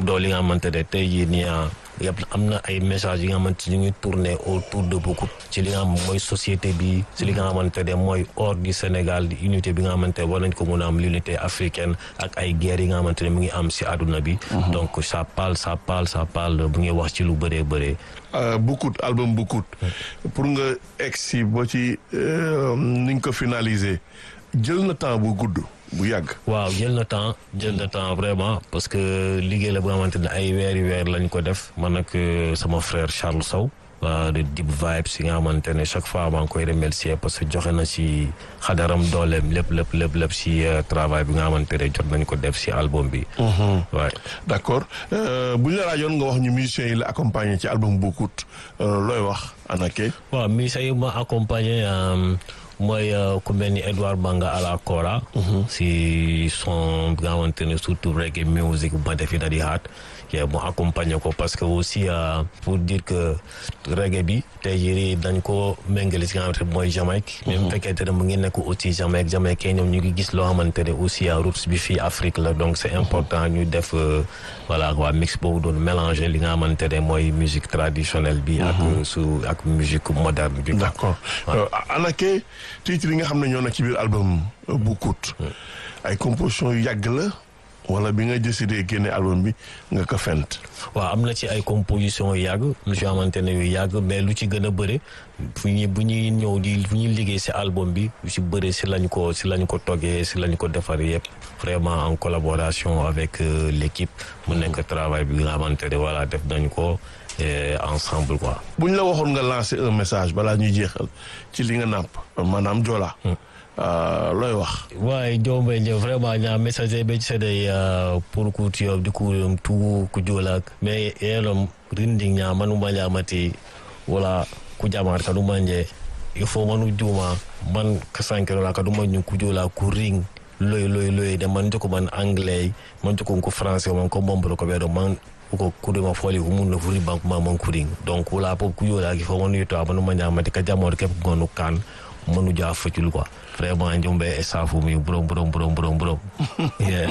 doo li nga xamante ne tey jii nii yëpp am na ay messages yi nga xamante ñu ngi tourner autour de beaucoup ci li nga xam mooy société bi ci li nga xamante ne mooy hors du Sénégal di unité bi nga xamante ne war nañ ko mun a am l'unité africaine ak ay guerres yi nga xamante ne mu ngi am si àdduna bi donc ça parle ça parle ça parle bu ngi wax ci lu bëree bëree Boucoute album Boucoute pour nga egg si ba ci ni nga ko finaliser jël na temps bu gudd bu yàgg. waaw jël na temps jël na temps vraiment parce que liggéey la bu nga xamante ne ay weeri weer lañ ko def man ak sama frère Charles Sow de Deep Vibes yi nga xamante ne chaque fois maa ngi koy remercier parce que joxe na si xadaram dooleem lépp lépp lépp lépp si travail bi nga xamante ne jot nañ ko def si album bi. waay d' accord bu ñu la laajoon nga wax ñu musiciens yi la accompagner ci album Boucoute looy wax Anaké. waaw musiciens yi ma accompagner. mooy ku mel ni Edouard Banga à la Kora. si son bi nga xamante ne surtout reggae music bu ma defi na di haat mu accompagner ko parce que aussi pour dire que reggae bi tey jii dañ ko méngale si nga xamante ne mooy Jamaïque. même fekkente ne mu ngi nekk aussi Jamaïque Jamaïque ñoom ñu ngi gis loo xamante ne aussi roots bi fii Afrique la donc c' est important ñu def voilà waa mix boobu doon mélanger li nga xamante ne mooy musique traditionnelle bi. ak su ak musique moderne bi. d' accord Anaké titre yi nga xam ne ñoo nekk ci biir album Boucoute ay composition yu yàgg la wala bi nga décidé génne album bi nga ko fent waaw am na ci ay composition yu yàgg lu ci xamante ne yu yàgg mais lu ci gën a bëre fu ñuy bu ñuy ñëw di fu ñuy liggéey si album bi lu ci bëre si lañ ko si lañ ko toggee si lañ ko defar yëpp vraiment en collaboration avec l' équipe mu nekk travail bi nga xamante ne voilà def nañ ko ensemble quoi. bu ñu la waxoon nga lancer un message balaa ñuy jeexal ci li nga nàmp maanaam Joola. looy wax. waaye Jombe Ndiaye vraiment ñaa message be sede pour ku tiyo di ku tu ku jola mais yelom rindi ñaa manu manja mati wala ku jamar ka duma nje il faut manu juma man kasankero la ka duma ñu ku jola ku ring loy loy loy de man joko man anglais man joko ko français man ko bombolo ko be do man ko kudema foli ko mun no furi banque ma man kuring donc wala pop ku yola ki fo manu yito manu manja mati ka jamor ke gonu kan manu ja facul quoi vraiment njombe e safu mi burom burom burom burom burom